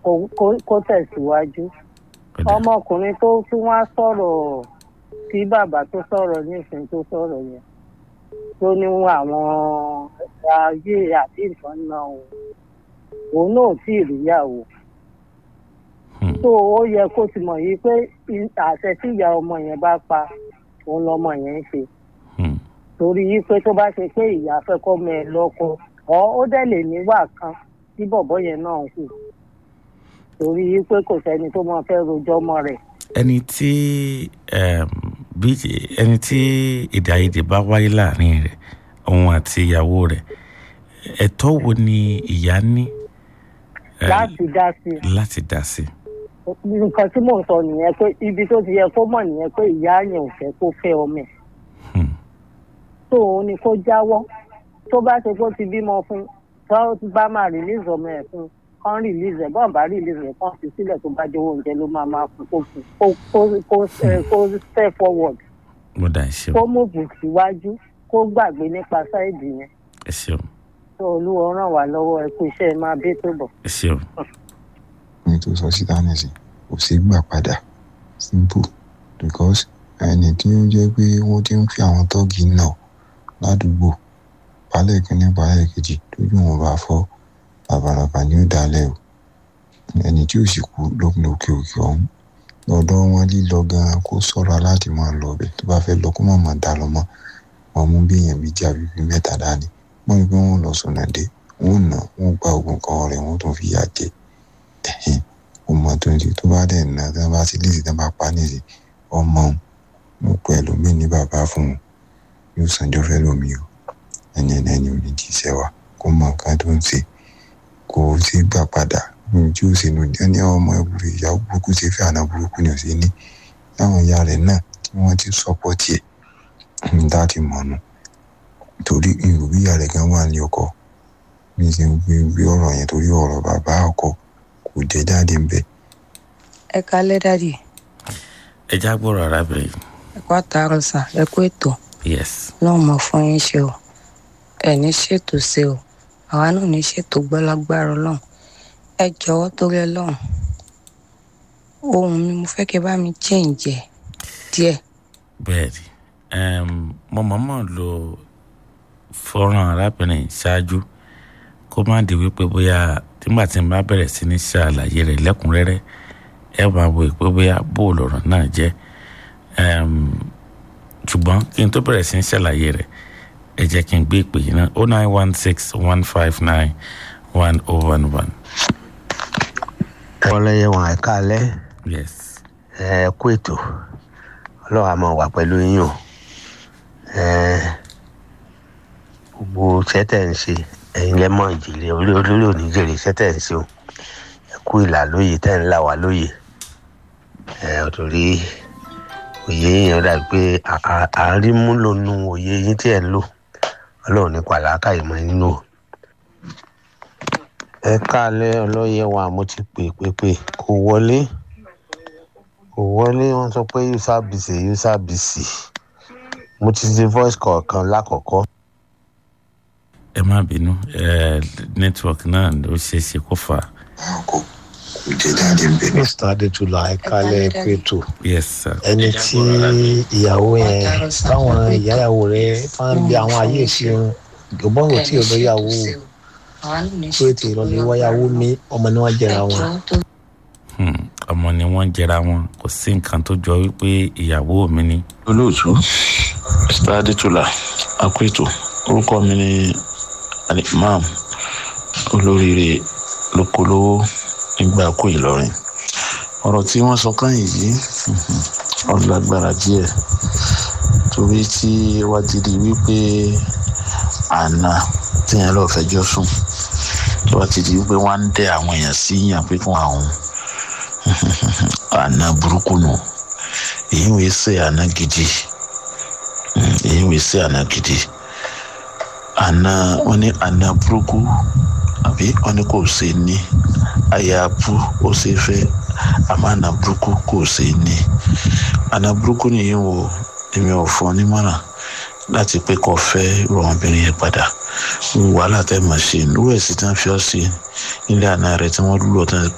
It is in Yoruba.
kó- kó- kó tẹ̀síwájú Ó dà. ọmọkùnrin tó tún wá sọ̀rọ̀ tí bàbá tó sọ̀rọ̀ nísìnyí tó sọ̀rọ̀ yẹn tó ní àwọn ayé àti nǹkan náà o òun náà ò tí ì ríyàwó Hmm. tó ó yẹ kó ti mọ̀ yìí pé i- àṣẹ tí ìyá ọmọ yẹn bá pa òun lọmọ yẹn ń ṣe Hmm. torí yìí pé tó bá ṣe pé ìyá fẹ́ kọ́ mọ ẹ lọ́kọ ọ ó dẹ̀ lè níwà kan tí bọ̀bọ́ yẹn náà ń hù torí yìí pé kò sẹ́ni tó máa fẹ́ rojọ́ mọ́ rẹ̀ ẹni tí um, bí ẹni tí èdè àìyedè bá wáyé láàrin rẹ̀ òun àti ìyàwó rẹ̀ ẹ̀tọ́ wo ni ìyá ní eh, láti dá sí i láti dá sí nǹkan tí mò ń sọ nìyẹn pé ibi tó ti yẹ kó mọ̀ nìyẹn pé ìyá yẹn ò fẹ́ kó fẹ́ ọmọ ẹ̀ Hmm. tó òun ni kó jáwọ́ tó bá ṣe kó ti bímọ fún tó bá máa release ọmọ ẹ̀ fún kán release ẹ̀ bọ́n bá release ẹ̀ kán fi sílẹ̀ tó bá jẹ́ oúnjẹ ló máa máa fún kó fún kó kó kó ẹ, kó step forward mo dà ẹ ṣeun kó move síwájú kó gbàgbé nípa sáìdì yẹn ẹ ṣeun tó olúwa ràn wá lọ́wọ́ ẹ kú iṣẹ́ ẹ máa bí tó bọ̀. ẹ ṣeun ní tó sọ síta nìsín kò sí gbà padà simple because ẹni tí ó jẹ́ pé wọ́n ti ń fi àwọn tọ́ọ̀gì náà ládùúgbò balẹ̀ kínní balẹ̀ kejì tójú wọn bá fọ́ bàbàràbà ni ó dalẹ̀ o ẹni tí ò sì kú lópin òkè òkè ọ̀hún lọ́dọ̀ wọn lílọ gan kó ṣọ́ra láti máa lọ bẹ̀ tó bá fẹ́ lọ kó má má dá lọ mọ́ wọn mú bí èèyàn méjì àbí bíi mẹ́ta dání wọ́n rí pé wọ́n lọ sọ̀nà dé wọ́n nà wọ́n gba oògùn kan rẹ̀ wọ́n tún fi yà jẹ ẹ̀hìn ọmọ tó ń ṣe tó bá dẹ̀ nà tí wọ́n bá ti léèsì tí wọ́n bá pa nìyí ọmọ òun mo pẹ́ ẹlòmíì ní bàbá fún un yóò sanjọ́ fẹ́ lómi o ẹni ẹni ẹni ò ní jíṣẹ́ wa kó mọ nǹkan tó ń ṣe kò sí gbà padà ohun tí ó ṣe nù ní ọmọ ẹgbẹ́ ìyàwó burúkú ṣe fẹ́ àná burúkú ni ò sí ní láwọn ìyá rẹ̀ náà tí wọ́n ti sọ́pọ̀ tiẹ̀ ń dá ti mọ̀ nù torí ìròbí ìyá rẹ̀ gan wà ní ọkọ bí ṣe ń gbé gbé ọ̀rọ̀ yẹn torí ọ̀rọ̀ bàbá ọkọ kò jẹ́ jáde ń bẹ̀ ẹ kalẹ́ dádì ẹ já gbọ́rọ̀ arábìnrin ẹ kó àtàrọ̀ sà ẹ kó ètò yes náà mọ̀ fún yín ṣe o ẹ ní ṣètò ṣe o àwa náà ní ṣètò gbọ́lágbára ọlọ́run ẹ jọ̀wọ́ torí ọlọ́run ohun mi mo fẹ́ kí ẹ bá mi change ẹ̀ díẹ̀ bẹ́ẹ̀ ni um, mo mọ̀ọ́mọ̀ lo fọ́nrán arábìnrin ṣáájú kó má di wípé bóyá nígbà tí n bá bẹ̀rẹ̀ sí ní ṣàlàyé rẹ̀ lẹ́kùnrẹ́rẹ́ ẹ máa wò pé bóyá bóòlù ọ̀rọ̀ náà jẹ́ um, ṣùgbọ́n kí n tó bẹ̀rẹ̀ sí ní ṣàlàyé rẹ̀ ẹ jẹ́ kí n gbé ìpè yìí náà oh nine one six one five nine one oh one one ọlọ́yẹ wọn ẹ̀ka alẹ́ yes ẹ kú ètò ọlọ́run á máa wà pẹ̀lú yín o ẹ gbogbo sẹ́tẹ̀ ń ṣe ẹ̀yin lẹ́mọ̀ ìjìnlẹ̀ orí olórí oníjèrè sẹ́tẹ̀ ń ṣe o ẹ kú ìlà lóye tẹ́ ń là wá lóye ẹ torí òye yẹn dàbí pé àárímúlò nu òye yín tí ẹ̀ ń lò ọlọ́run nípa làákàyè mọ́ nínú o ẹ káalẹ́ ọlọ́yẹ wa mo ti pè pé pé kò wọlé kò wọlé wọ́n sọ pé user busy user busy mo ti ṣe voice call kan lákọ̀ọ́kọ́. ẹ má bínú ẹ network náà ló ṣeé ṣe kó fà á kò kò jẹ́ jáde ń bẹ̀ mr adétúlà ẹkálẹ pẹtù yes sir ẹni tí ìyàwó yẹn táwọn ìyáyàwó rẹ máa ń bí àwọn ayé ìṣeun ìgbọ́n kò tí ì lọ́yàwó àwa náà ní pé tí ìrọ̀lẹ́ wáyàwó mi ọmọ ni wọ́n jẹra wọn. Hmm, ọmọ ni wọ́n jẹra wọn kò sí nǹkan tó jọ wípé ìyàwó mi ni olóòtú mr adétúlà akweto orúkọ mi ni alimam olóríire lókolówó nígbà kó ìlọrin ọ̀rọ̀ tí wọ́n sọ káyìn yìí ọ̀rọ̀ lágbára díẹ̀ torí tí wá ti di wípé àná tíyẹn lọ́ọ́ fẹjọ́ sùn tó wá ti di wípé wọ́n á ń dẹ àwọn èèyàn sí yàn pé fún àwọn àná burúkú nù èyí wòye ṣe àná gidi Mm, èyí wòye ṣe àná gidi àná wọn ní àná burúkú àbí wọn ní kò ṣe ní àyàbú ó ṣe fẹ́ àmọ́ àná burúkú kò ṣe ní àná burúkú nìyí wò èmi ò fọ nímọ̀ràn láti pé kó fẹ́ rọ ọmọbìnrin yẹn padà wàhálà tẹ́ mọ̀ ṣe níwèé sí tí wọ́n fi ọ́ sí nílé àná rẹ̀ tí wọ́n lù ọ́ tán